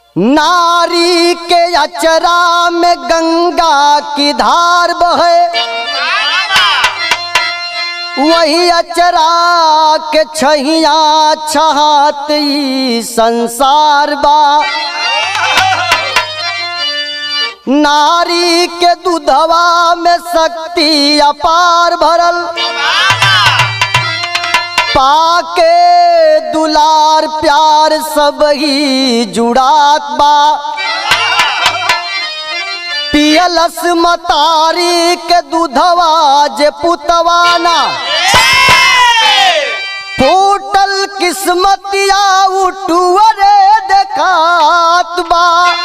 नारी के अचरा में गंगा की धार बहे वही अचरा के छहिया छहात ई संसार बा नारी के दूधवा में शक्ति अपार भरल पाके दुलार प्यार सब ही जुड़ात बा पियलस मतारी के दूधवा जे पुतवाना फूटल किस्मतिया उठुअरे देखात बा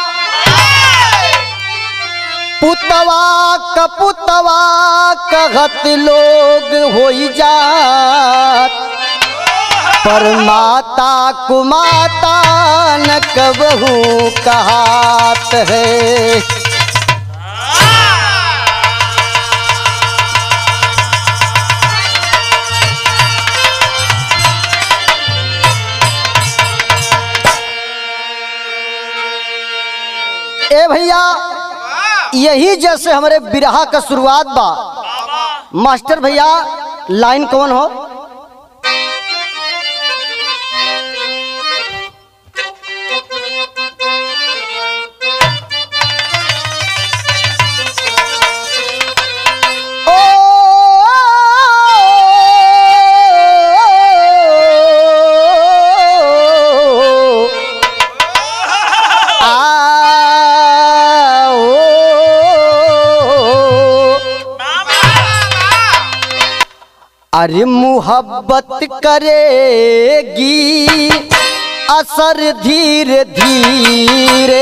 पुतवा कपुतवा कहत लोग होई जात पर माता कुमाता न कबहू कहात है ए भैया यही जैसे हमारे बिरहा का शुरुआत बा मास्टर भैया लाइन कौन हो ओ अरे मुहब्बत करेगी असर धीरे धीरे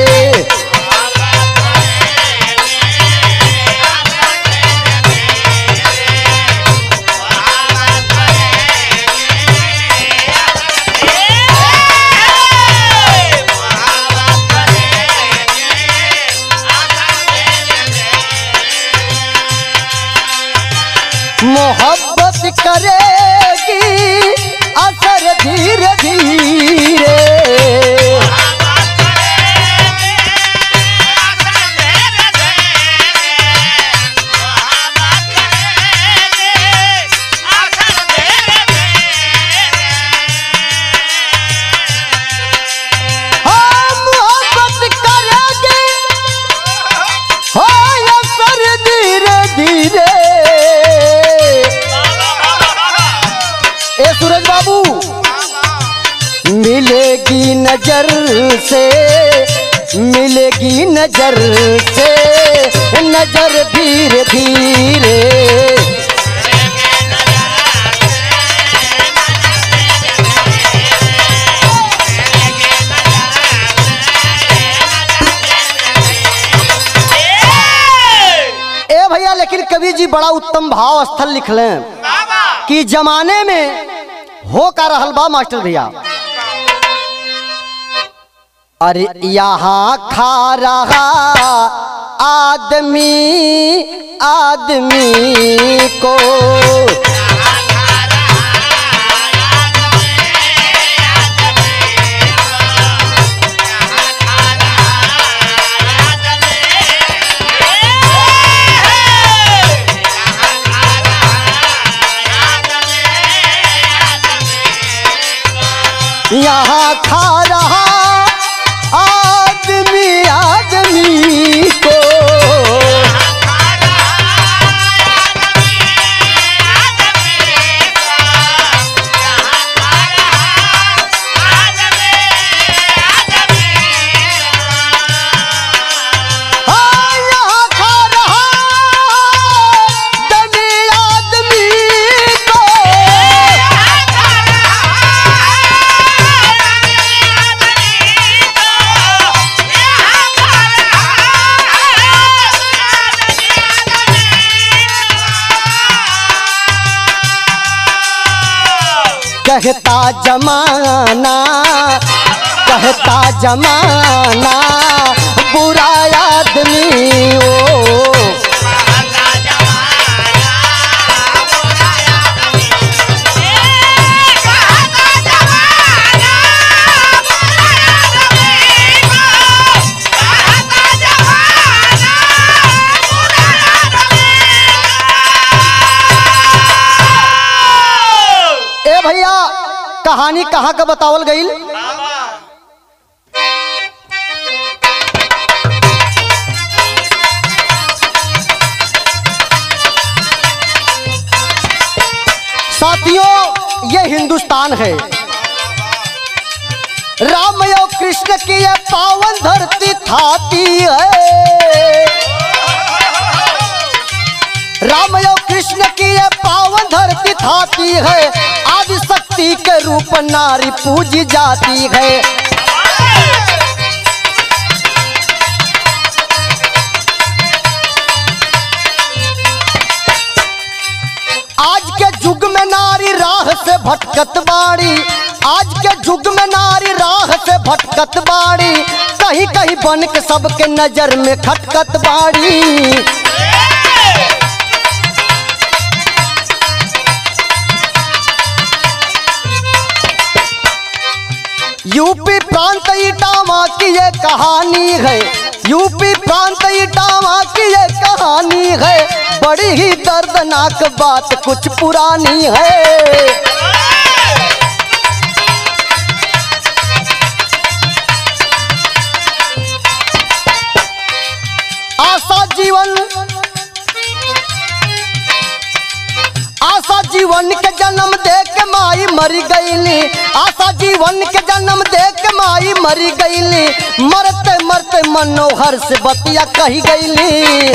मोहब्बत करेगी असर धीरे धीरे हाँ, मोहब्बत करेगी हो असर धीरे धीरे ए सूरज बाबू मिलेगी नजर से मिलेगी नजर से नजर धीरे धीरे ए भैया लेकिन कवि जी बड़ा उत्तम भाव स्थल लिख लें कि जमाने में हो का रहल बा मास्टर भैया अरे यहाँ खा रहा आदमी आदमी को यहाँ खा रहा आदमी आदमी को हाँ, यहाँ खा रहा आदमी आदमी को कहता जमाना कहता जमाना बुरा आदमी ओ Yeah. कहानी कहाँ का बतावल गई साथियों ये हिंदुस्तान है राम और कृष्ण की ये पावन धरती थाती है राम और कृष्ण की ये पावन धरती थाती है आदि शक्ति के रूप नारी पूजी जाती है आज के युग में नारी राह से भटकत बाड़ी आज के युग में नारी राह से भटकत बाड़ी कहीं कहीं बन के सबके नजर में खटकत बाड़ी यूपी प्रांत इटावा की ये कहानी है यूपी प्रांत इटावा की ये कहानी है बड़ी ही दर्दनाक बात कुछ पुरानी है आशा जीवन आशा जीवन के जन्म दे के माई मरी गईली आशा जीवन के जन्म दे के माई मरी गईली मरते मरते मनोहर से बतिया कही गईली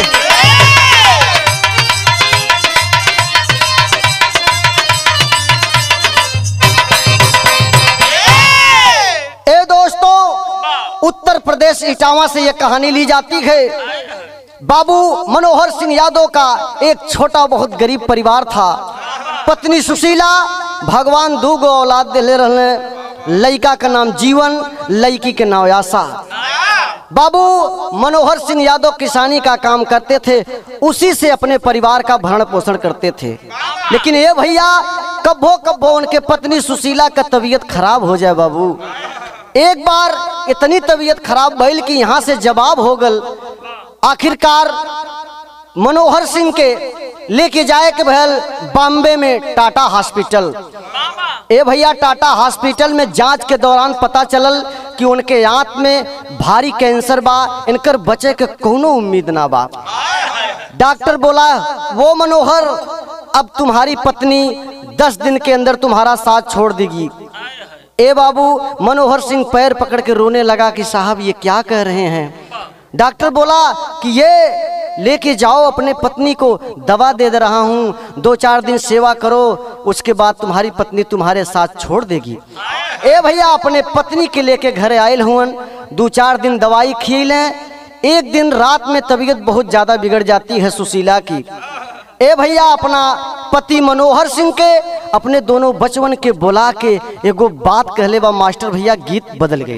ए दोस्तों उत्तर प्रदेश इटावा से यह कहानी ली जाती है बाबू मनोहर सिंह यादव का एक छोटा बहुत गरीब परिवार था पत्नी सुशीला भगवान दू गो औलाद दिले रहने लड़का का नाम जीवन लड़की के नाम आशा बाबू मनोहर सिंह यादव किसानी का काम करते थे उसी से अपने परिवार का भरण पोषण करते थे लेकिन ये भैया कब्बो कब्बो उनके पत्नी सुशीला का तबीयत खराब हो जाए बाबू एक बार इतनी तबीयत खराब भइल कि यहाँ से जवाब हो गल आखिरकार मनोहर सिंह के लेके जाए के भयल बॉम्बे में टाटा हॉस्पिटल ए भैया टाटा हॉस्पिटल में जांच के दौरान पता चलल कि उनके आंत में भारी कैंसर बा इनकर बचे के कोनो उम्मीद ना बा डॉक्टर बोला वो मनोहर अब तुम्हारी पत्नी दस दिन के अंदर तुम्हारा साथ छोड़ देगी ए बाबू मनोहर सिंह पैर पकड़ के रोने लगा कि साहब ये क्या कह रहे हैं डॉक्टर बोला कि ये लेके जाओ अपने पत्नी को दवा दे दे रहा हूँ दो चार दिन सेवा करो उसके बाद तुम्हारी पत्नी तुम्हारे साथ छोड़ देगी ए भैया अपने पत्नी के लेके घरे आयल हुअन दो चार दिन दवाई खिलें एक दिन रात में तबीयत बहुत ज़्यादा बिगड़ जाती है सुशीला की ए भैया अपना पति मनोहर सिंह के अपने दोनों बचवन के बुला के एगो बात कहले बा मास्टर भैया गीत बदल गई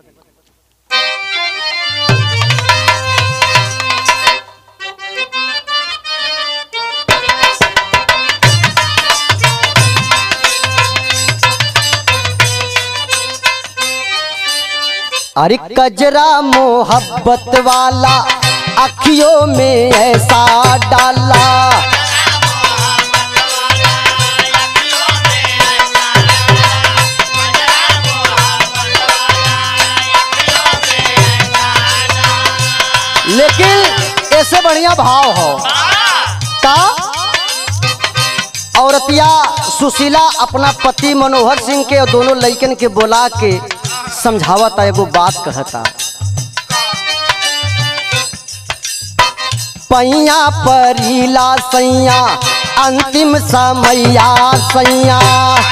अरे कजरा मोहब्बत वाला अखियों में ऐसा डाला लेकिन ऐसे बढ़िया भाव हो का औरतिया सुशीला अपना पति मनोहर सिंह के और दोनों लड़कन के बोला के समझावता एगो बात कहता पैया परीला सैया अंतिम समैया सैया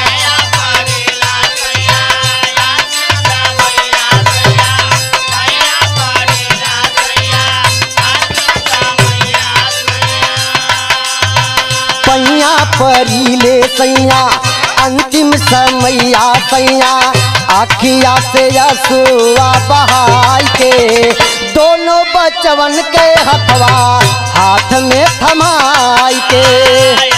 पैया परीले सैया अंतिम समैया सैया आखिया से यसुआ बहाई के दोनों बचवन के हथवा हाथ में थमाई के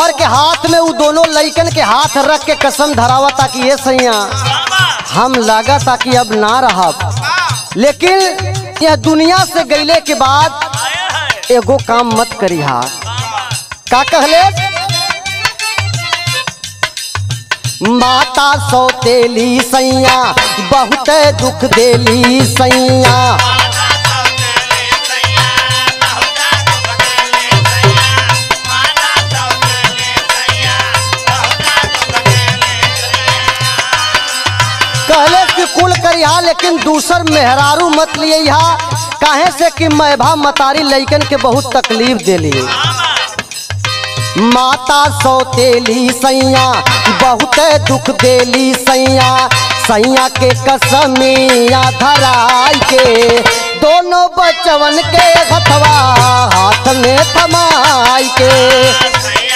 मनोहर के हाथ में वो दोनों लइकन के हाथ रख के कसम धरावा ताकि ये सैया हम लगा ताकि अब ना रहब लेकिन यह दुनिया से गईले के बाद एगो काम मत करी हा का कहले माता सौतेली सैया बहुत दुख देली सैया कहले कि कुल करिहा लेकिन दूसर मेहरारू मत लिए यहाँ काहे से कि मैभा मतारी लइकन के बहुत तकलीफ देली माता सौतेली सैया बहुत दुख देली सैया सैया के कसमिया धराई के दोनों बचवन के हथवा हाथ में थमाई के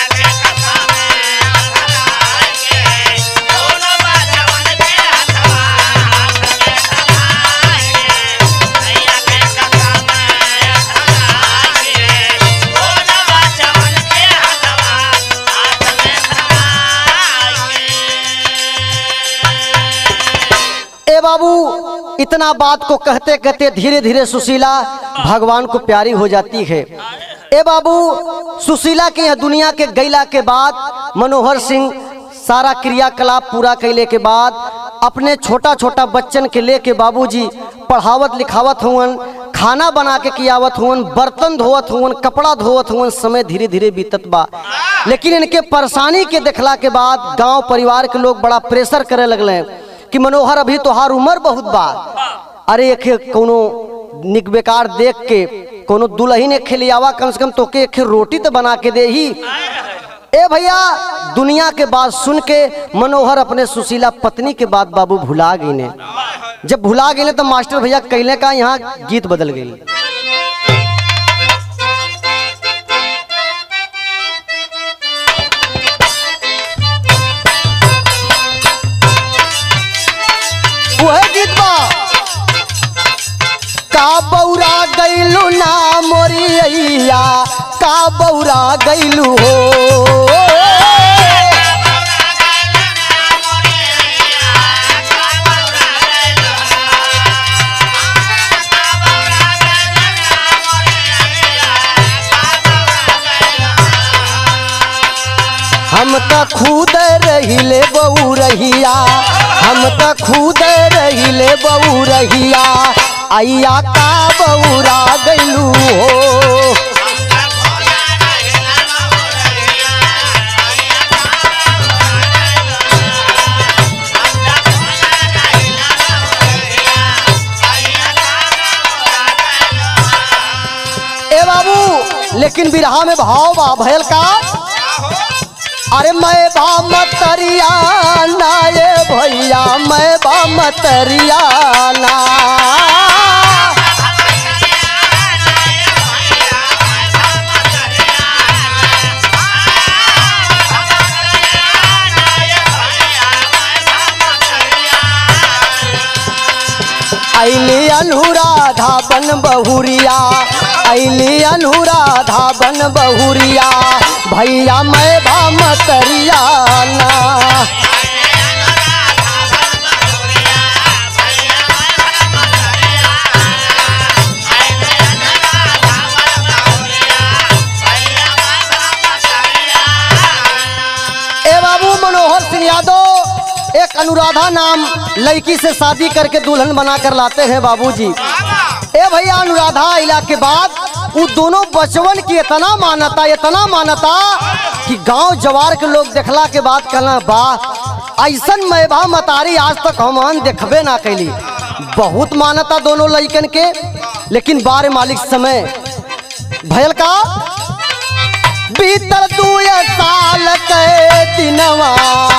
ए बाबू इतना बात को कहते कहते धीरे धीरे सुशीला भगवान को प्यारी हो जाती है ए बाबू सुशीला के यहाँ दुनिया के गैला के बाद मनोहर सिंह सारा क्रियाकलाप पूरा कैले के बाद अपने छोटा छोटा बच्चन के लेके बाबूजी पढ़ावत लिखावत हुवन खाना बना के कियावत हुवन बर्तन धोवत हुवन कपड़ा धोवत हुवन समय धीरे धीरे बीतत बा लेकिन इनके परेशानी के देखला के बाद गांव परिवार के लोग बड़ा प्रेशर करे लगले कि मनोहर अभी तोहार उम्र बहुत बा अरे एक कोनो निक बेकार देख के कोनो दुल्हन एक खिलियावा कम से कम तोके एक रोटी तो बना के दे ही ए भैया दुनिया के बात सुन के मनोहर अपने सुशीला पत्नी के बात बाबू भुला गई ने जब भुला गए तो मास्टर भैया कहले का यहाँ गीत बदल गई वह गीत बा का बौरा गैलू ना मोरिया का बौरा गैलू हो हम त खुद रहिले बऊ रहिया हम त खुद रहिले बऊ रहिया आइया का बऊरा गैलू हो ए बाबू लेकिन बिरहा में भाव बा भयल का अरे मैं बा मतरिया ना ये भैया मैं बा मतरिया ना ऐली अनुराधा बन बहुरिया ऐली अनुराधा बन बहुरिया भैया मैं बा मतरिया ना ए बाबू मनोहर सिंह यादव एक अनुराधा नाम लड़की से शादी करके दुल्हन बना कर लाते हैं बाबूजी ए भैया अनुराधा इला के बाद वो दोनों बचवन की इतना मान्यता इतना मान्यता कि गांव जवार के लोग देखला के बाद कहना वाह ऐसन मैभा मतारी आज तक हम देखबे ना कैली बहुत मान्यता दोनों लड़कन के लेकिन बार मालिक समय भयल का बीतल दू साल के दिनवा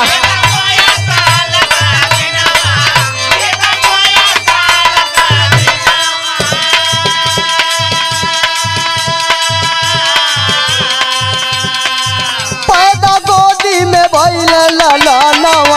पैदा गोदी में भइल ललनवा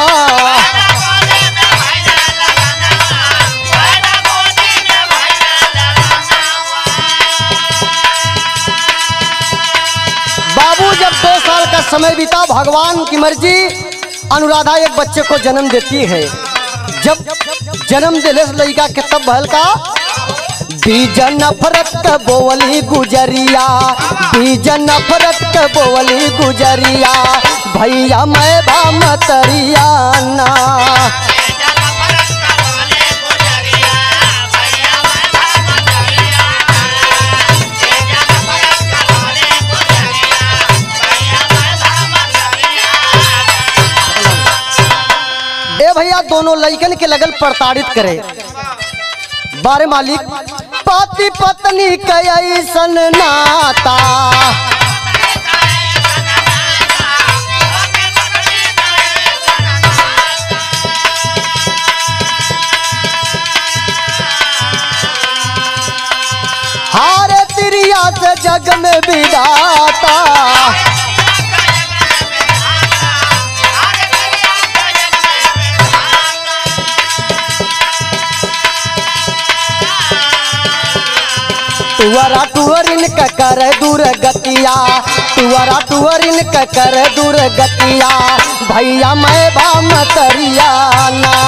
बाबू जब दो साल का समय बीता भगवान की मर्जी अनुराधा एक बच्चे को जन्म देती है जब जन्म दिले लड़का के तब भल का बीज नफरत क बोवली गुजरिया बीज नफरत क बोवली गुजरिया भैया मैं बा मतरिया ना ए भैया दोनों लइकन के लगल प्रताड़ित करे बारे मालिक पति पत्नी के ऐसन नाता हारे तिरिया से जग में विदाता तुअरा टुअरिन क कर दूर गतिया तुअरा टुअरिन क कर दूर गतिया भैया मैं बा मतरिया ना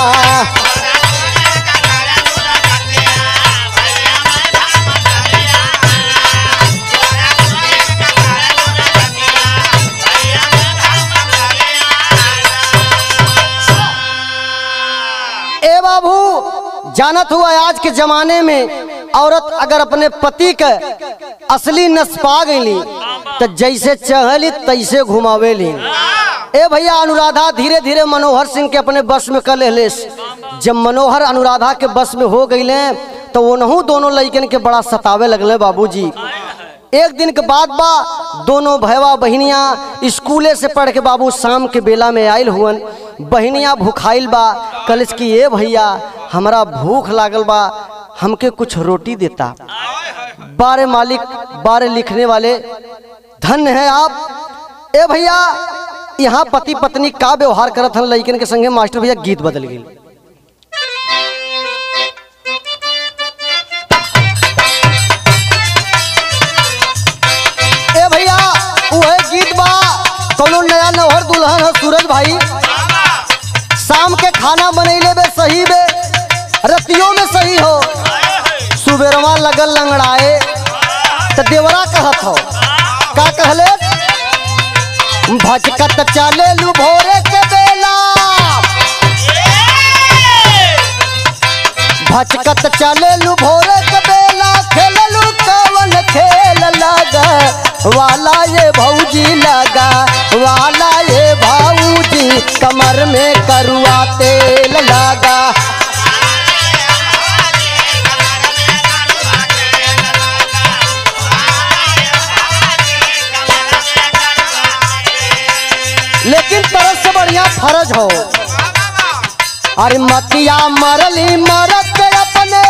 ए बाबू जानत हुआ आज के जमाने में औरत अगर अपने पति के असली नस पा गईली तो जैसे चहली तैसे घुमावेली ए भैया अनुराधा धीरे धीरे मनोहर सिंह के अपने बस में कर ले जब मनोहर अनुराधा के बस में हो गईले तो उनहू दोनों लड़कन के बड़ा सतावे लगले बाबूजी एक दिन के बाद बा दोनों भैवा बहनिया स्कूले से पढ़ के बाबू शाम के बेला में आयल हुअन बहनिया भूखाइल बा कलच की ए भैया हमरा भूख लागल बा हमके कुछ रोटी देता बारे मालिक बारे लिखने वाले धन्य है आप ए भैया यहाँ पति पत्नी का व्यवहार करत हन लइकन के संगे मास्टर भैया गीत बदल गई ए भैया वह गीत बा कोनो नया नौहर दुल्हन है सूरज भाई शाम के खाना बनैले बे सही बे रतियों में सही हो सुबेरवा लगल लंगड़ाए तो देवरा कहत हो का कहले भजकत चले लू भोरे के बेला भचकत चले लू भोरे के बेला खेललू कवन खेल लगा वाला ये भौजी लगा वाला ये भाऊजी कमर में करुआ तेल लगा लेकिन तरफ से बढ़िया फर्ज हो अरे मतिया मरली मरत के अपने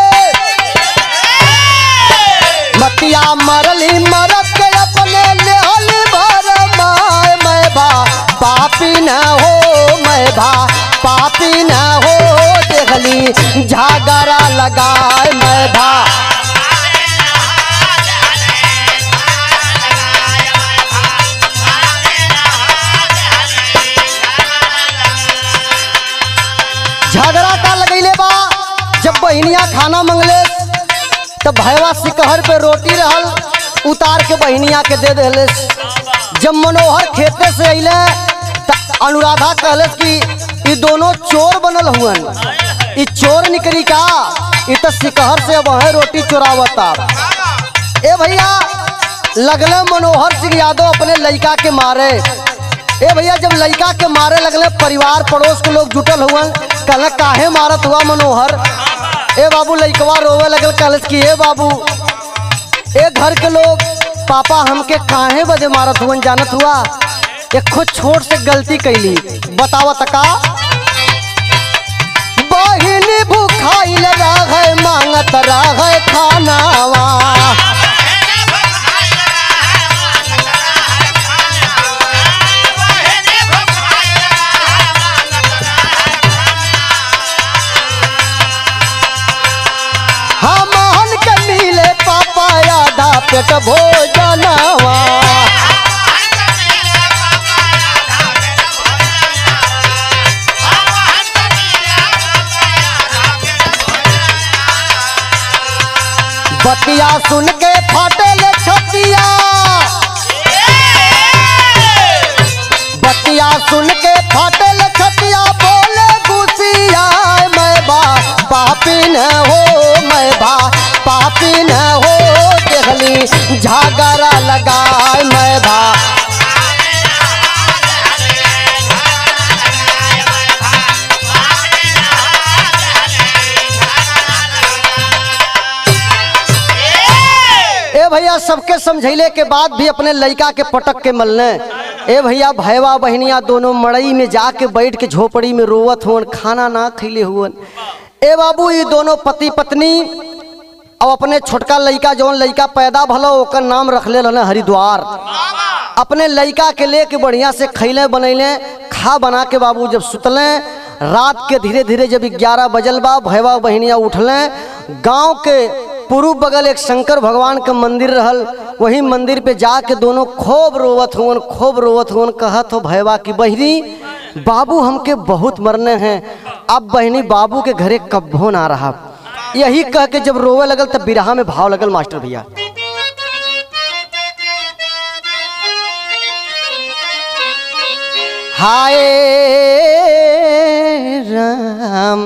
मतिया मरली मरत के अपने लेहल भर माय मैं बा पापी न हो मैं बा पापी न हो देखली झागरा लगाए मैं बा झगड़ा का लगैले बा जब बहनिया खाना मंगले तब भैवा सिकहर पे रोटी रहल उतार के बहनिया के दे देले जब मनोहर खेते से अइले त अनुराधा कहलस कि ई दोनों चोर बनल हुअन ई चोर निकली का ई त सिकहर से अब है रोटी चोरावता ए भैया लगले मनोहर सिंह यादव अपने लड़का के मारे ए भैया जब लड़का के मारे लगले परिवार पड़ोस के लोग जुटल हुआ कहल काहे मारत हुआ मनोहर ए बाबू लड़कवा रोवे लगल कहलस कि ए बाबू ए घर के लोग पापा हमके काहे बदे मारत हुआ जानत हुआ एक खुद छोट से गलती कैली बतावत का बहिनी भूखाइल रह मांगत रह खानावा हमहन के मिले पापा आधा पेट भोजनवा बतिया सुन के फाटे ले छतिया बतिया सुन के फाटे ले छतिया बोले गुसिया मैं बा पापी न हो मैं बा पापी न हो देखली झगड़ा लगाए मैं बा ए भैया सबके समझैले के बाद भी अपने लड़का के पटक के मलने ए भैया भैया बहनिया दोनों मड़ई में जाके बैठ के झोपड़ी में रोवत हुवन खाना ना खैले हुवन ए बाबू ये दोनों पति पत्नी अब अपने छोटका लड़का जौन लड़का पैदा भलो ओकर नाम रखले रहने हरिद्वार अपने लड़का के लेके बढ़िया से खैले बनैले खा बना के बाबू जब सुतले रात के धीरे धीरे जब ग्यारह बजल बा भैया बहनिया उठले गांव के पूर्व बगल एक शंकर भगवान का मंदिर रहल वही मंदिर पे जाके दोनों खूब रोवत हुवन खूब रोवत हुवन कहत हो भैया की बहनी बाबू हमके बहुत मरने हैं अब बहनी बाबू के घरे कब्बो ना रहा यही कह के जब रोवे लगल तब बिरहा में भाव लगल मास्टर भैया हाय राम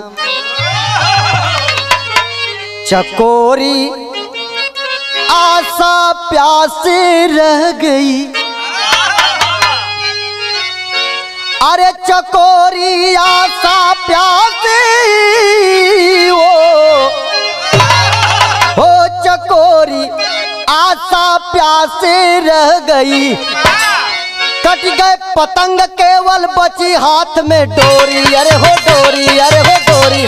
चकोरी आशा प्यासे रह गई अरे चकोरी आशा प्यासे ओ हो चकोरी आशा प्यासे रह गई कट गए पतंग केवल बची हाथ में डोरी अरे हो डोरी अरे हो डोरी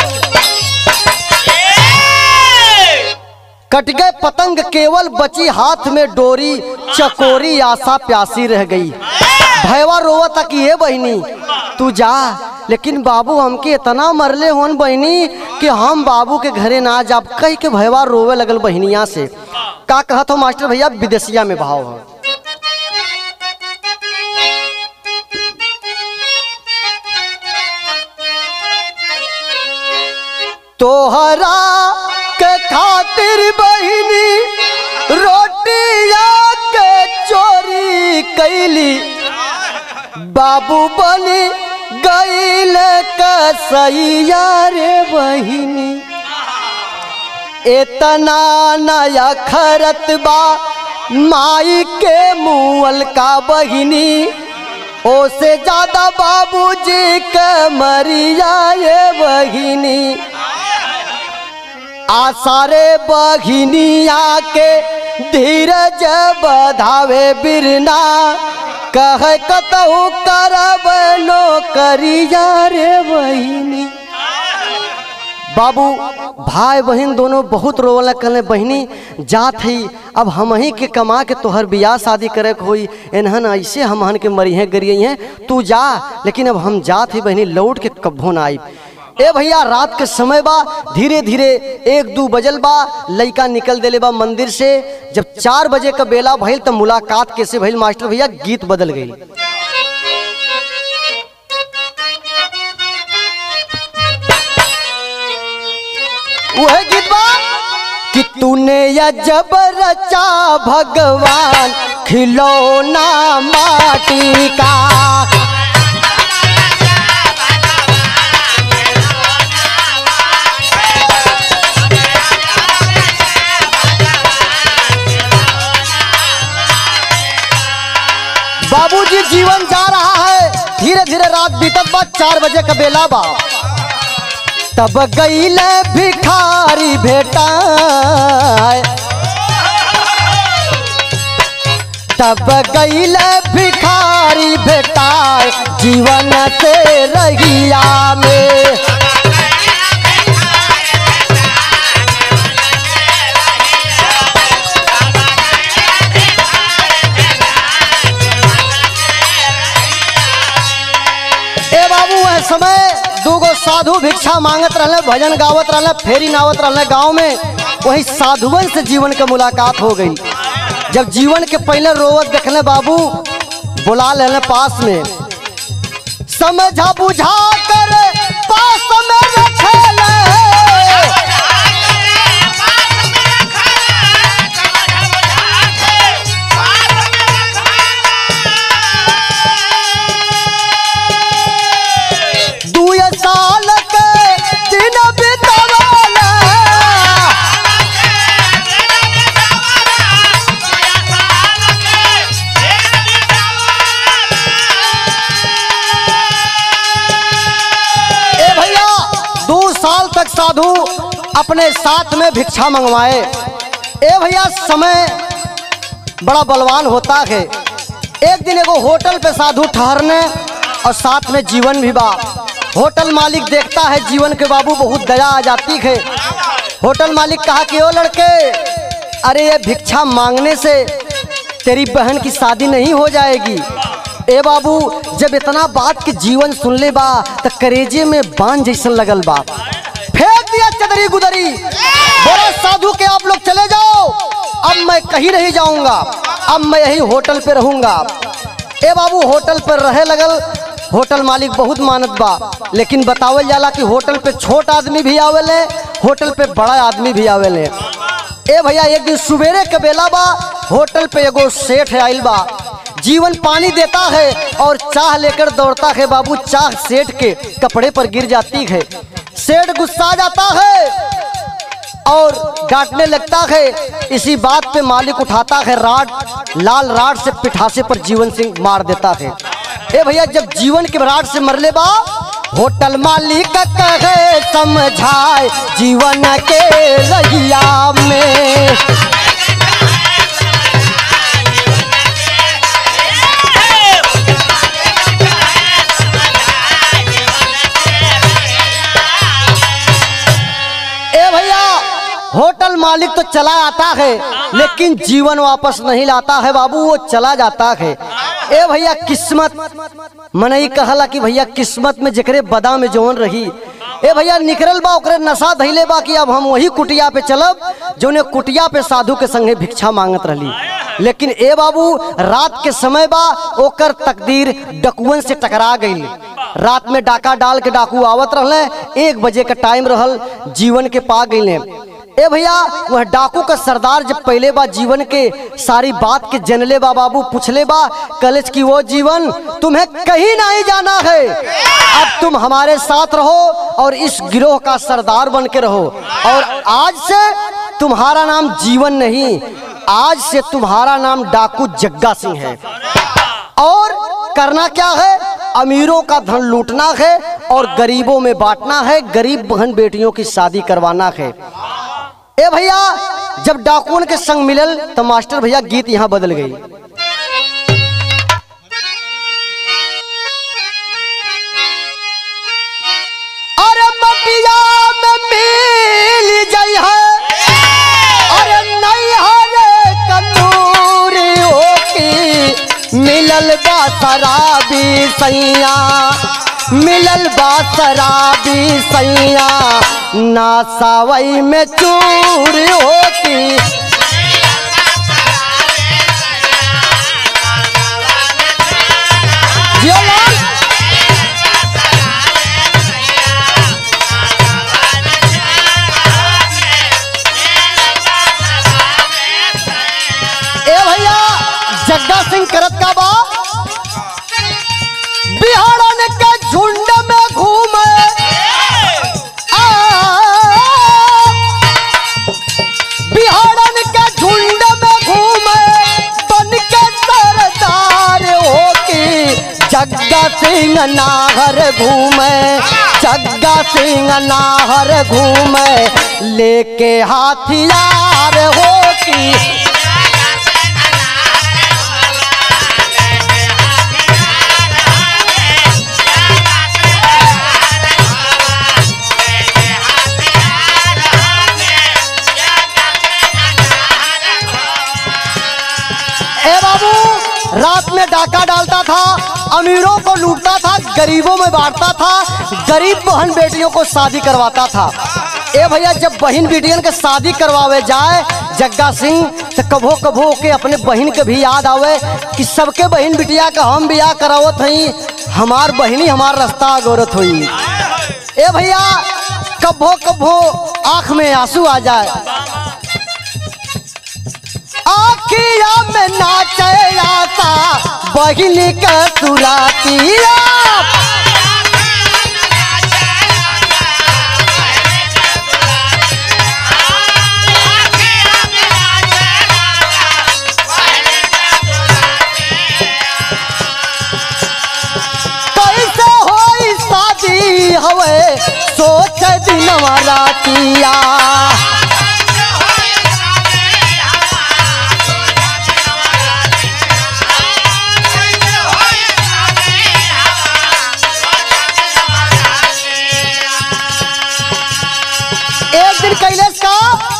कट गए पतंग केवल बची हाथ में डोरी चकोरी आशा प्यासी रह गई भैवा रोवा था कि ये बहनी तू जा लेकिन बाबू हमके इतना मरले होन बहनी कि हम बाबू के घरे ना जाब कह के भैवा रोवे लगल बहनिया से का कहत हो मास्टर भैया विदेशिया में भाव हो तोहरा के खातिर बहिनी रोटिया के चोरी कैली बाबू बनी गईल कसैया रे बहिनी इतना नया खरत बा माई के मुअल का बहिनी ओसे ज्यादा बाबूजी के मरिया ये बहिनी आसारे बघिनिया के धीरज बधावे बिरना कह कतहु करब नौकरिया रे बहिनी बाबू भाई बहन दोनों बहुत रोवला कहले बहनी जात है अब हम ही के कमा के तोहर बियाह शादी करे के होई एनहन ऐसे हमहन के मरिहे गरिए हैं तू जा लेकिन अब हम जात ही बहनी लौट के कब्बो ना आई ए भैया रात के समय बा धीरे धीरे एक दू बजल बा लइका निकल देले बा मंदिर से जब चार बजे का बेला भइल तो मुलाकात कैसे भइल मास्टर भैया गीत बदल गई वह गीत बा कि तूने या जब रचा भगवान खिलौना माटी का बाबूजी जीवन जा रहा है धीरे धीरे रात बीतत बा चार बजे का बेला बा तब गईल भिखारी भेटा तब गईल भिखारी भेटाए जीवन से रहिया में ए बाबू वह समय दूगो साधु भिक्षा मांगत रहले भजन गावत रहले फेरी नावत रहले गांव में वही साधुवन से जीवन के मुलाकात हो गई जब जीवन के पहले रोवत देखले बाबू बुला लेने पास में समझा बुझा कर पास में रखेले अपने साथ में भिक्षा मंगवाए ए भैया समय बड़ा बलवान होता है एक दिन एगो होटल पे साधु ठहरने और साथ में जीवन भी बा होटल मालिक देखता है जीवन के बाबू बहुत दया आ जाती है होटल मालिक कहा कि ओ लड़के अरे ये भिक्षा मांगने से तेरी बहन की शादी नहीं हो जाएगी ए बाबू जब इतना बात के जीवन सुन ले बा तो करेजे में बांध जैसन लगल बा फेंक दिया चदरी गुदरी बोला साधु के आप लोग चले जाओ अब मैं कहीं नहीं जाऊंगा अब मैं यही होटल पे रहूंगा ए बाबू होटल पर रहे लगल होटल मालिक बहुत मानत बा लेकिन बतावल जाला कि होटल पे छोट आदमी भी आवेले होटल पे बड़ा आदमी भी आवेले ए भैया एक दिन सवेरे के बेला बा होटल पे एगो सेठ आइल बा जीवन पानी देता है और चाह लेकर दौड़ता है बाबू चाह सेठ के कपड़े पर गिर जाती है सेठ गुस्सा जाता है और डांटने लगता है इसी बात पे मालिक उठाता है राड लाल राड से पिठासे पर जीवन सिंह मार देता है ए भैया जब जीवन के राड से मरले बा होटल मालिक कहे समझाए जीवन के रहिया में ए भैया होटल मालिक तो चला आता है लेकिन जीवन वापस नहीं लाता है बाबू वो चला जाता है ए भैया किस्मत मनई कहला कि भैया किस्मत में जकरे बदा में जौन रही ए भैया निकरल बा ओकरे नशा धैले बा कि अब हम वही कुटिया पे चलब जौने कुटिया पे साधु के संगे भिक्षा मांगत रहली लेकिन ए बाबू रात के समय बा ओकर तकदीर डकुअन से टकरा गई रात में डाका डाल के डाकू आवत रहले एक बजे का टाइम रहल जीवन के पा गईले ए भैया वह डाकू का सरदार जब पहले बा जीवन के सारी बात के जनले बा बाबू पूछले बा कलेज की वो जीवन तुम्हें कहीं नहीं जाना है अब तुम हमारे साथ रहो और इस गिरोह का सरदार बन के रहो और आज से तुम्हारा नाम जीवन नहीं आज से तुम्हारा नाम डाकू जग्गा सिंह है और करना क्या है अमीरों का धन लूटना है और गरीबों में बांटना है गरीब बहन बेटियों की शादी करवाना है ए भैया जब डाकुओं के संग मिलल तो मास्टर भैया गीत यहाँ बदल गई अरे मटिया में मिल जाई है अरे नहीं हरे कनूरी होकी मिलल बा शराबी सैया मिलल बा शराबी सैया ना सावई में चूर होती जियो लाल ए भैया जग्गा सिंह करत का बा बिहारन के झुंड में घूमे आ, बिहारन के झुंड में घूमे बन के सरदार होकी जग्गा सिंह नाहर घूमे जग्गा सिंह नाहर घूमे लेके हाथियार होकी ए बाबू रात में डाका डालता था अमीरों को लूटता था गरीबों में बांटता था गरीब बहन बेटियों को शादी करवाता था ए भैया जब बहन बेटियन के शादी करवावे जाए जग्गा सिंह तो कभो कभो के अपने बहन के भी याद आवे कि सबके बहन बिटिया का हम बियाह करावत हई हमार बहनी हमार रास्ता गोरत हुई ए भैया कभो कभो आंख में आंसू आ जाए आखिया में नाचे आता बहिनी का सुरातिया कैसे होई शादी हवे सोच दिन नवरातिया एक दिन कैलेश का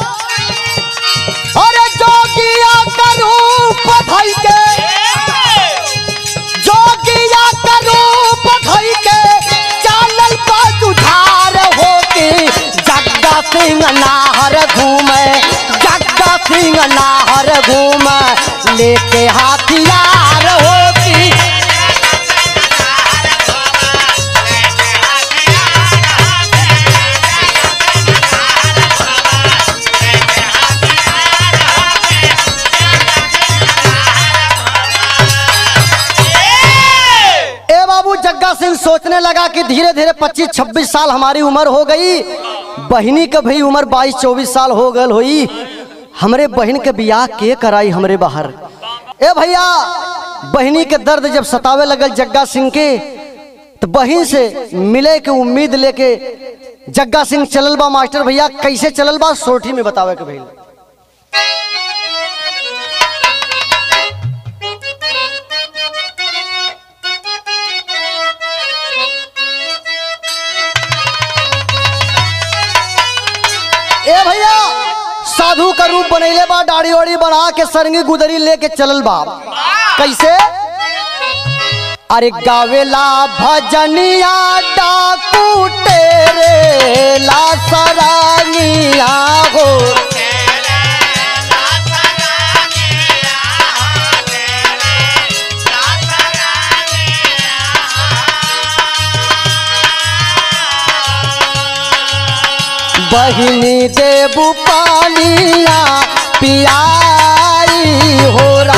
अरे जोगिया का रूप धई के जोगिया का रूप धई के चालल का जुझार होके जग्गा सिंह नाहर घूमे जग्गा सिंह नाहर घूमे लेके हाथियार होती ए बाबू जग्गा सिंह सोचने लगा कि धीरे धीरे 25-26 साल हमारी उम्र हो गई बहिनी के भी उम्र 22-24 साल हो गल हुई हमरे बहन के बियाह के कराई हमरे बाहर ए भैया बहिनी के दर्द जब सतावे लगल जग्गा सिंह के तो बहन से मिले के उम्मीद लेके जग्गा सिंह चलल बा मास्टर भैया कैसे चलल बा सोठी में बतावे के भैया ए भैया साधु का रूप बनैले बा दाढ़ी वाड़ी बढ़ा के सरंगी गुदरी लेके चलल बा कैसे अरे गावेला भजनिया डाकू तेरे ला सरानिया हो बहिनी देबू पानिया पियाई हो रा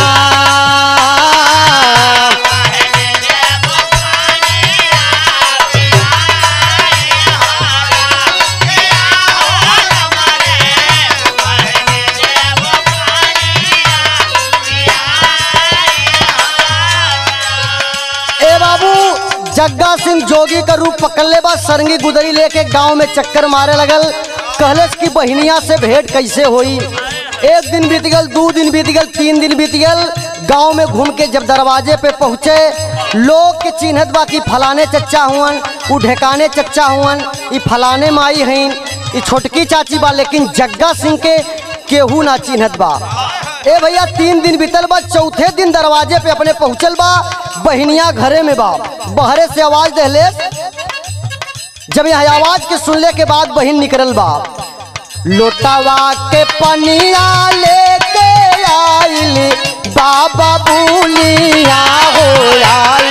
ए बाबू जग्गा सिंह जोगी का रूप पकड़ ले बा सरंगी गुदरी लेके गांव में चक्कर मारे लगल कहलस की बहिनिया से भेंट कैसे होई एक दिन बीत गल दो दिन बीत गल तीन दिन बीत गल गांव में घूम के जब दरवाजे पे पहुंचे लोग के चिन्हत बा कि फलाने चच्चा हुअन उ ढेकाने चच्चा हुअन ई फलाने माई हईन ई छोटकी चाची बा लेकिन जग्गा सिंह के केहू ना चिन्हत बा ए भैया तीन दिन बीतल बा चौथे दिन दरवाजे पे अपने पहुंचल बा बहनिया घरे में बा बहरे से आवाज दहले जब यह आवाज के सुनले के बाद बहन निकलल बा लोटावा के पनिया लेके आइली बाबा बुलिया हो आई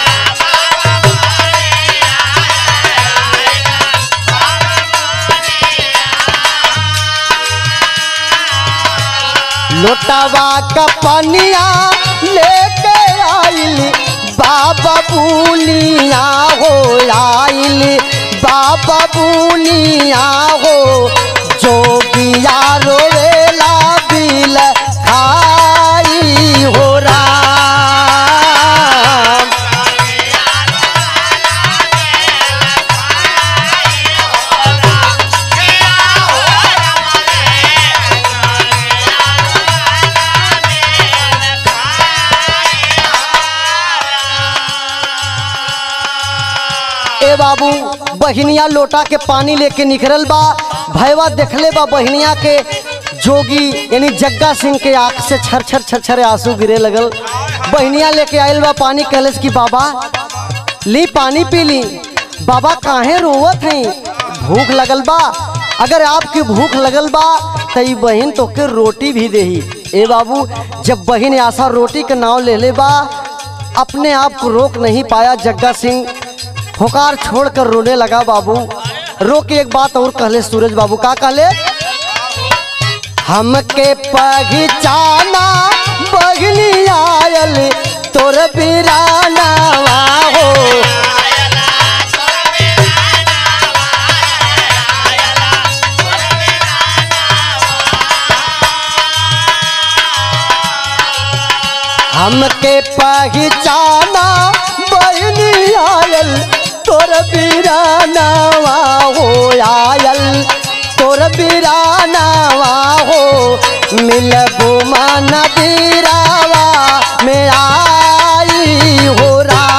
लोटावा का पनिया लेके आइली बाबा बुलिया हो आइली बाबा बुलिया हो जोगिया रोवेला बिल खाई हो राम ए बाबू बहिनिया लोटा के पानी लेके निकलल बा भैवा देखले बा बहिनिया के जोगी यानी जग्गा सिंह के आंख से छर छर छर छर आंसू गिरे लगल बहिनिया लेके आयल बा पानी कहलस कि बाबा ली पानी पी ली बाबा काहे रोवत हैं भूख लगल बा अगर आपकी भूख लगल बा तो ई बहन तोके रोटी भी देही ए बाबू जब बहन आशा रोटी के नाव ले ले बा अपने आप को रोक नहीं पाया जग्गा सिंह होकार छोड़कर रोने लगा बाबू रो के एक बात और कहले सूरज बाबू का कहले हमके पहचाना बगली आयल तोर बिराना हो हमके पहचाना बहनी आयल तोर बिराना हो आयल भइल तोर बिरानावा हो मिलबो माना दिरावा में आई हो राम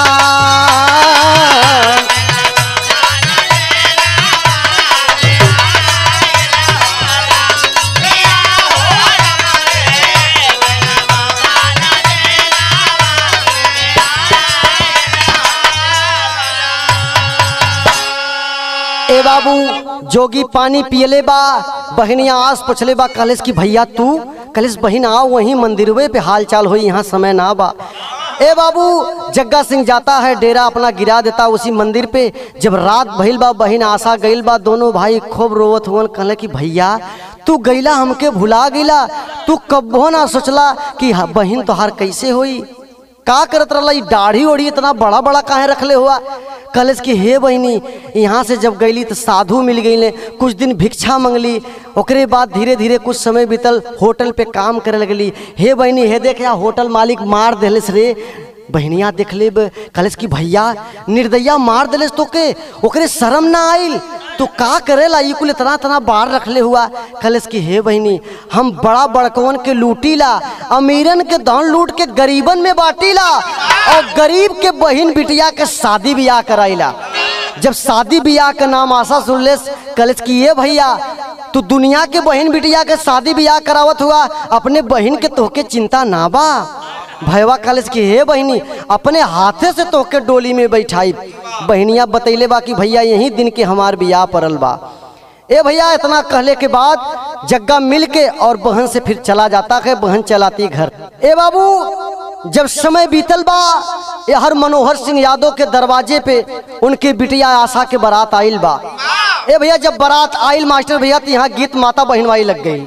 ए बाबू जोगी पानी पियले बा बहनिया आस पुछले बा कलेस की भैया तू कलेस बहन आओ वहीं मंदिरवे पे हाल चाल होई यहाँ समय ना बा ए बाबू जग्गा सिंह जाता है डेरा अपना गिरा देता उसी मंदिर पे जब रात भइल बा बहन आशा गइल बा दोनों भाई खूब रोवत हुवन कहले कि भैया तू गईला हमके भुला गईला तू कब्बो ना सोचला कि हा- बहन तोहार कैसे होई का करत रहला ई दाढ़ी ओढ़ी इतना बड़ा बड़ा काहे रखले हुआ कलेस की हे बहनी यहाँ से जब गईली तो साधु मिल गईले कुछ दिन भिक्षा मंगली ओकरे बाद धीरे धीरे कुछ समय बीतल होटल पे काम करे लगली हे बहनी हे देख या होटल मालिक मार देलेस रे बहनिया देख ले कलेस की भैया निर्दया मार देलेस तोके ओकरे शर्म ना आइल तू का करेला ई कुल इतना इतना बार रखले हुआ कलेस की हे बहनी हम बड़ा बड़कवन के लूटीला अमीरन के धन लूट के गरीबन में बाटीला और गरीब के बहन बिटिया के शादी ब्याह कराइला जब शादी ब्याह का नाम आशा सुन लेस कलेस की ये भैया तू दुनिया के बहन बिटिया के शादी ब्याह करावत हुआ अपने बहन के तोहके चिंता ना बा भैया कॉलेज की हे बहनी अपने हाथे से तोके डोली में बैठाई बहनिया बतैले बा कि भैया यही दिन के हमार बियाह पड़ल बा ए भैया इतना कहले के बाद जग्गा मिल के और बहन से फिर चला जाता है बहन चलाती घर ए बाबू जब समय बीतल बा ये हर मनोहर सिंह यादव के दरवाजे पे उनके बिटिया आशा के बारात आइल बा ए भैया जब बारात आइल मास्टर भैया तो यहाँ गीत माता बहनवाई लग गई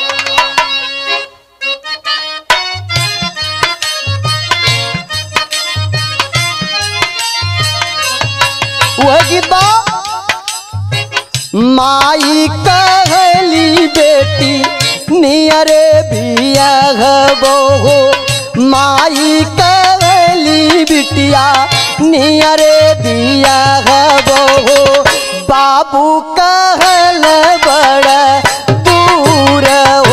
वह गीत बा माई कहली बेटी नियरे बिया हो माई कहली बिटिया नियरे बिया हो बाबू कहल बड़ दूर हो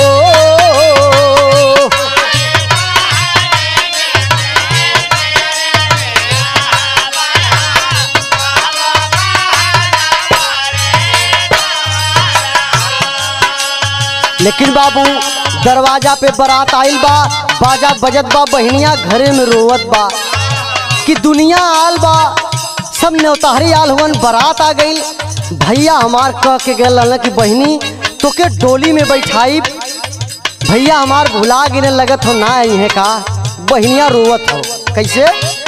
लेकिन बाबू दरवाजा पे बारात आइल बा बाजा बजत बा बहनिया घरे में रोवत बा कि दुनिया आल बा सब न्योताहरी आल हुवन बारात आ गई भैया हमार कह के गए रहलन कि बहनी तोके डोली में बैठाई भैया हमार भुला गिने लगत हो ना आई है का बहनिया रोवत हो कैसे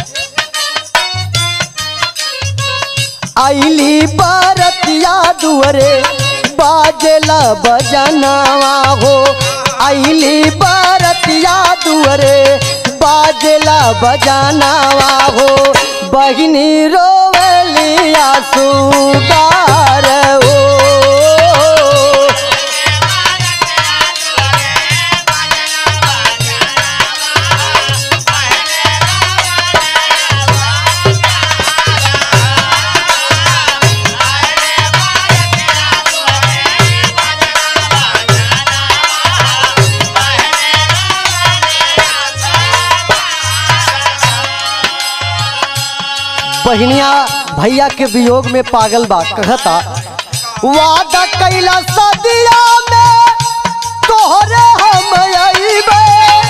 आईली बरतिया दुअरे बाजला बजनावा हो आईली बरतिया दुअरे बाजला बजनावा हो बहिनी रोवलिया सुगार हो बहनिया भैया के वियोग में पागल बा कहता वादा कैला सदिया में तोहरे हम अइबे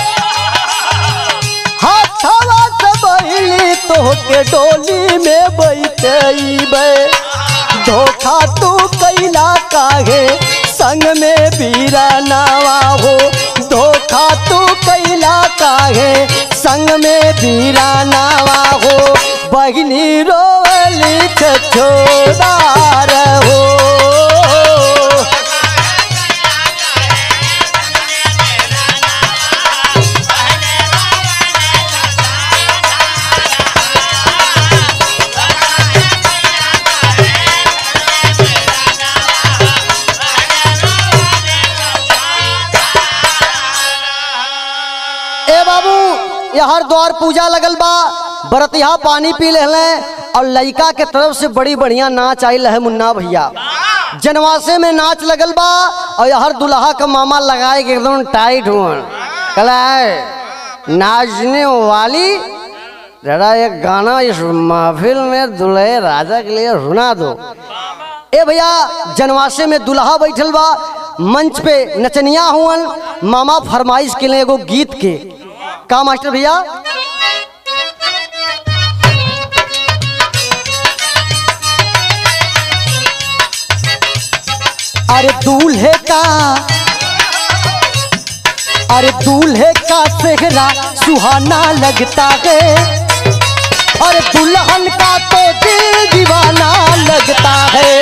हाथवा से बहिली तोहके डोली में बैठइबे धोखा तू कैला काहे संग में बीरा नावा हो धोखा तू कैला काहे संग में बीरा नावा हो बहिनी रोवली छोड़ार हो ए बाबू यहाँ द्वार पूजा लगल बा बरतिया पानी पी ले और लड़का के तरफ से बड़ी बढ़िया नाच आयल है मुन्ना भैया जनवासे में नाच लगल बा और हर दुल्हा का मामा लगाए के एकदम टाइट हुआ कला है नाचने वाली जरा एक गाना इस महफिल में दुल्हे राजा के लिए सुना दो ए भैया जनवासे में दुल्हा बैठल बा मंच पे नचनिया हुअन मामा फरमाइश के लिए एगो गीत के का मास्टर भैया अरे दूल्हे का अरे दूल्हे का सेहरा सुहाना लगता है और दुल्हन का तो दिल दीवाना लगता है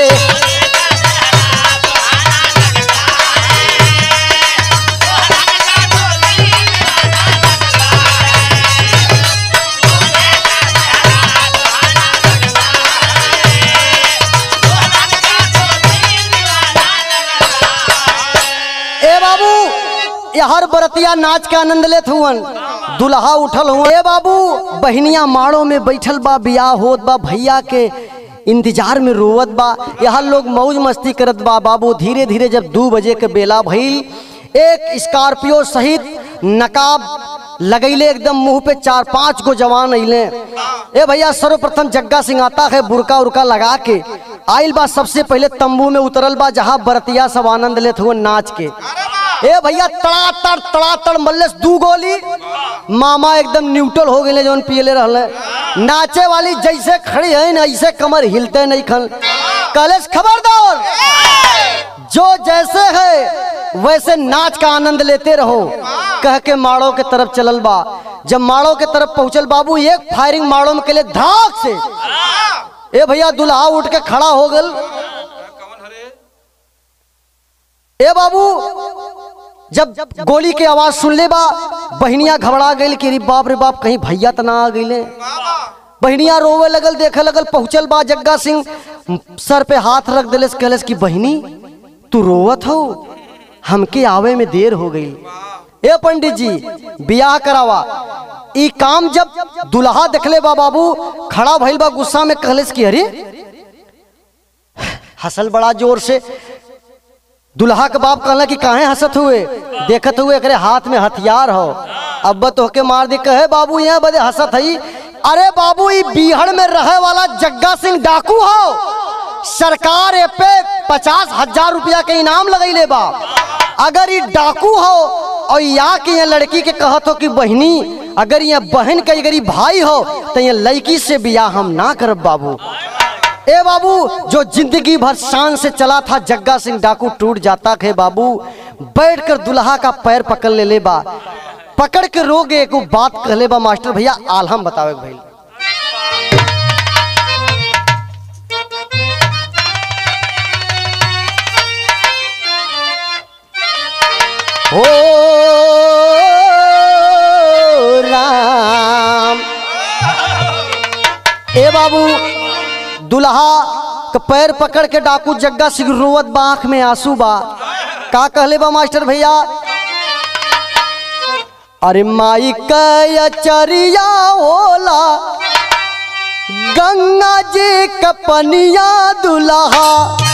ए बाबू ये हर बरतिया नाच के आनंद लेत हुवन दुल्हा उठल हुआ ए बाबू बहनिया माड़ो में बैठल बा बियाह होत बा भैया के इंतजार में रोवत बा यहाँ लोग मौज मस्ती करत बा बाबू धीरे धीरे जब दू बजे के बेला भइल एक स्कॉर्पियो सहित नकाब लगैले एकदम मुंह पे चार पांच गो जवान अइले ए भैया सर्वप्रथम जग्गा सिंह आता है बुरका उरका लगा के आइल बा सबसे पहले तंबू में उतरल बा जहाँ बरतिया सब आनंद लेत हुए नाच के ए भैया तड़ातड़ तड़ातड़ मल्लेस दू गोली मामा एकदम न्यूट्रल हो गए जौन पियले रहले नाचे वाली जैसे खड़ी है ना ऐसे कमर हिलते नहीं खन कलेश खबरदार जो जैसे है वैसे नाच का आनंद लेते रहो कह के माड़ो के तरफ चलल बा जब माड़ो के तरफ पहुंचल बाबू एक फायरिंग माड़ो में के लिए धाक से ए भैया दुल्हा उठ के खड़ा हो गल ए बाबू जब गोली के आवाज सुन ले बा बहनिया घबरा गई कि अरे बाप रे बाप कहीं भैया त ना आ गई बहनिया रोवे लगल देखे लगल पहुंचल बा जग्गा सिंह सर पे हाथ रख दिलस कहलस कि बहनी तू रोवत हो हमके आवे में देर हो गई ए पंडित जी बियाह करावा ई काम जब दुल्हा देखले बा बाबू खड़ा भइल बा गुस्सा में कहलस कि अरे हसल बड़ा जोर से दुल्हा के बाप कहला कि काहे हंसत हुए देखत हुए एकरे हाथ में हथियार हो अब तो के मार दे कहे बाबू यहाँ बदे हंसत हई अरे बाबू ई बीहड़ में रहे वाला जग्गा सिंह डाकू हो सरकार ए पे पचास हजार रुपया के इनाम लगैले बा अगर ये डाकू हो और या के यहाँ लड़की के कहत हो कि बहनी अगर यहाँ बहन का अगर ये भाई हो तो यहाँ लड़की से बियाह हम ना करब बाबू ए बाबू जो जिंदगी भर शान से चला था जग्गा सिंह डाकू टूट जाता है बाबू बैठकर दुल्हा का पैर पकड़ ले ले बा पकड़ के रोग एक बात कहले बा मास्टर भैया आलहम बतावे के भैया हो राम ए बाबू दुल्हा के पैर पकड़ के डाकू जग्गा सिंह रोवत बा आँख में आंसू बा का कहले बा मास्टर भैया अरे माई कचरिया होला गंगा जी कपनिया दुल्हा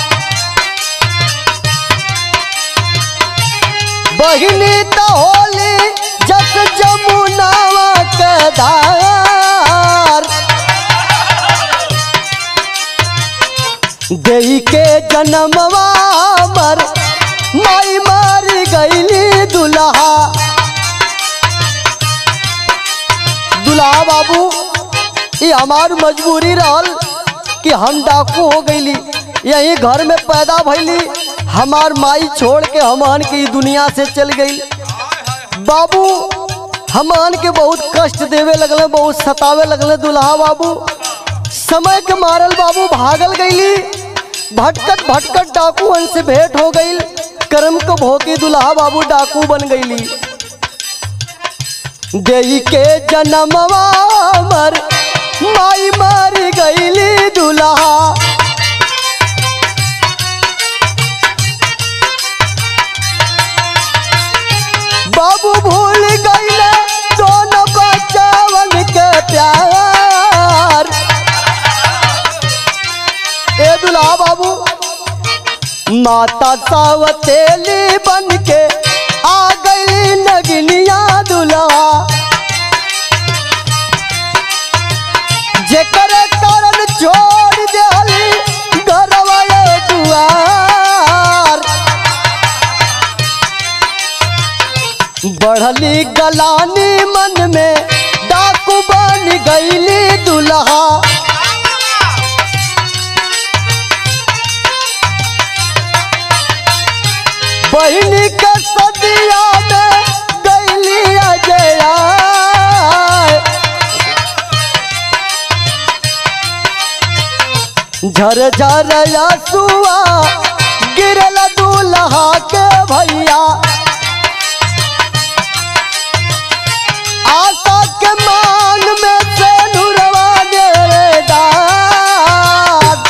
बहिनी तो होली जस जमुनावा के धार देई के जन्मवा मर माई मार गईली दुल्हा दुल्हा बाबू ये हमार मजबूरी रहल कि हम डाकू हो गईली यही घर में पैदा भइली हमार माई छोड़ के हमान के ई दुनिया से चल गई बाबू हमान के बहुत कष्ट देवे लगले बहुत सतावे लगले दुल्हा बाबू समय के मारल बाबू भागल गईली भटकत भटकत डाकूअन से भेंट हो गई कर्म को भोगी दुल्हा बाबू डाकू बन गईली देई के जन्मवा मर माई मार गईली दुल्हा बाबू भूल गईले दोनों बच्चावन के प्यार ए दुल्हा बाबू माता सावतेली बन के आ गई नगनिया दुल्हा जेकर कारण छोड़ देली घरवा ये दुआर बढ़ली गलानी मन में डाकू बन गईली दुल्हा बहनी के सदिया में गईली अजया झर झर सुआ गिरल दूल्हा के भैया आशा के मान में से नुरवा दे रे दाद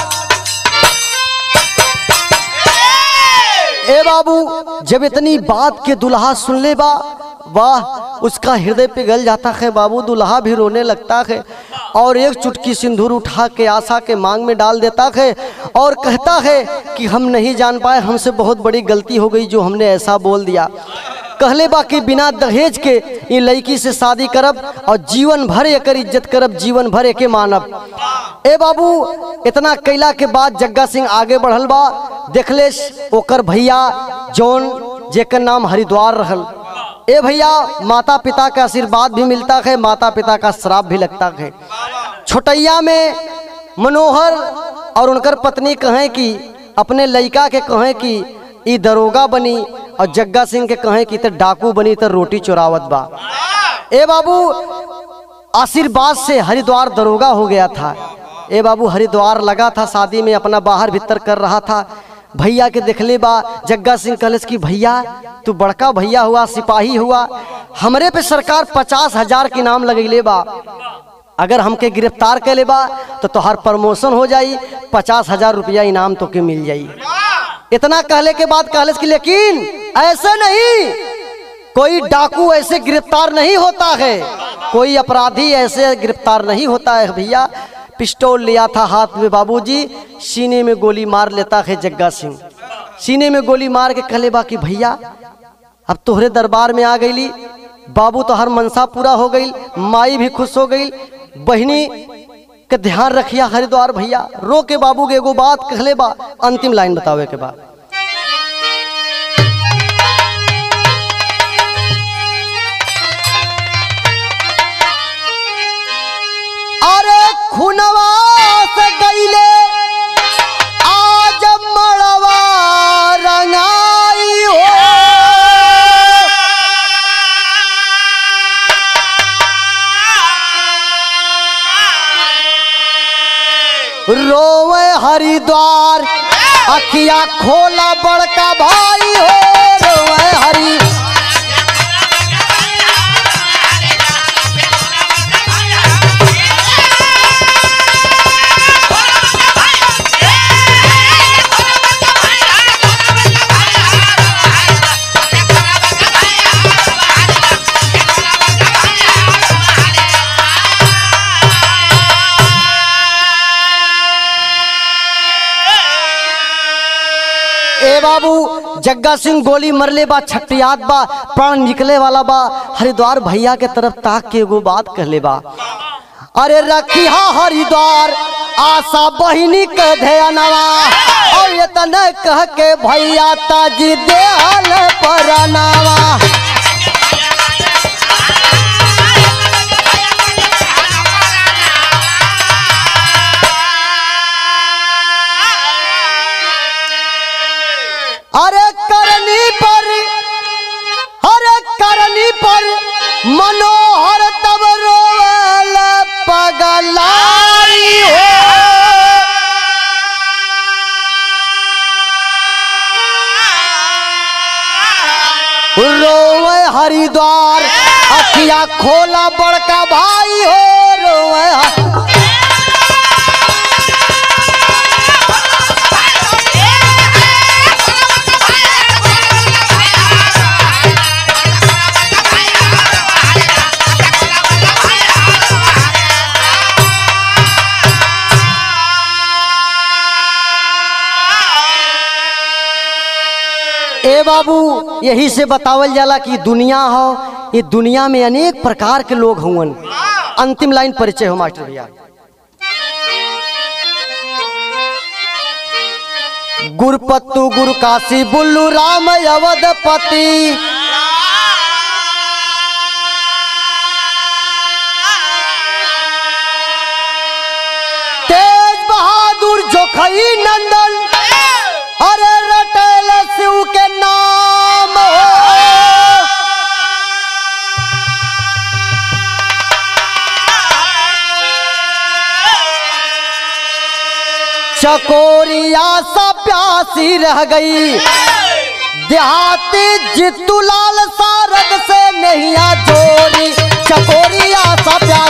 ए बाबू जब इतनी बात के दुल्हा सुन ले बा वाह उसका हृदय पिघल जाता है बाबू दुल्हा भी रोने लगता है और एक चुटकी सिंदूर उठा के आशा के मांग में डाल देता है और कहता है कि हम नहीं जान पाए हमसे बहुत बड़ी गलती हो गई जो हमने ऐसा बोल दिया कहले बा कि बिना दहेज के ये लड़की से शादी करब और जीवन भर एकर इज्जत करब जीवन भर एके मानब ए बाबू इतना कैला के बाद जग्गा सिंह आगे बढ़ल बा देखले ओकर भैया जौन जेकर नाम हरिद्वार रहल ए भैया माता पिता का आशीर्वाद भी मिलता है माता पिता का श्राप भी लगता है छोटैया में मनोहर और उनकर पत्नी कहें कि अपने लड़का के कहें कि ई दरोगा बनी और जग्गा सिंह के कहें कि त डाकू बनी त रोटी चुरावत बा ए बाबू आशीर्वाद से हरिद्वार दरोगा हो गया था ए बाबू हरिद्वार लगा था शादी में अपना बाहर भीतर कर रहा था भैया के देखले बा जग्गा सिंह कहलस कि भैया तू बड़का भैया हुआ सिपाही हुआ हमरे पे सरकार पचास हजार के नाम लगैले बा अगर हमके गिरफ्तार कर ले बा तो तोहार प्रमोशन हो जाई पचास हजार रुपया इनाम तो के मिल जाई इतना कहले के बाद कहलस कि लेकिन ऐसे नहीं कोई डाकू ऐसे गिरफ्तार नहीं होता है कोई अपराधी ऐसे गिरफ्तार नहीं होता है भैया पिस्टल लिया था हाथ में बाबूजी सीने में गोली मार लेता है जग्गा सिंह सीने में गोली मार के कहले बा कि भैया अब तोहरे दरबार में आ गईली बाबू तो हर मनसा पूरा हो गई माई भी खुश हो गई बहनी के ध्यान रखिया हरिद्वार भैया रो के बाबू के एगो बात कहले बा अंतिम लाइन बतावे के बाद अरे खुनवा से गईले आज मड़वा रंगाई हो रोवे हरिद्वार अखिया खोला बड़का भाई हो रोवे हरि ए बाबू जग्गा सिंह गोली मरले बा छटियात बा प्राण निकले वाला बा हरिद्वार भैया के तरफ ताक के एगो बात कहले बा अरे रखिया हरिद्वार आशा बहिनी के ध्यानवा और ये तने कह के भैया ताजी देहल परनावा अरे करनी पर अरे करनी पर मनोहर तब रोवल पगलाई हो रोवे हरिद्वार अखिया खोला बड़का भाई हो रोवे ह- ए बाबू यही से बतावल जाला कि दुनिया हो ये दुनिया में अनेक प्रकार के लोग हुवन अंतिम लाइन परिचय हो मास्टर भैया गुरुपत्तु गुरु काशी बुल्लू राम अवधपति तेज बहादुर जोखई नंदन अरे रटेल शिव के नाम हो चकोरिया सा प्यासी रह गई देहाती जितू लाल सारद से नहीं जोरी चकोरिया सा प्यासी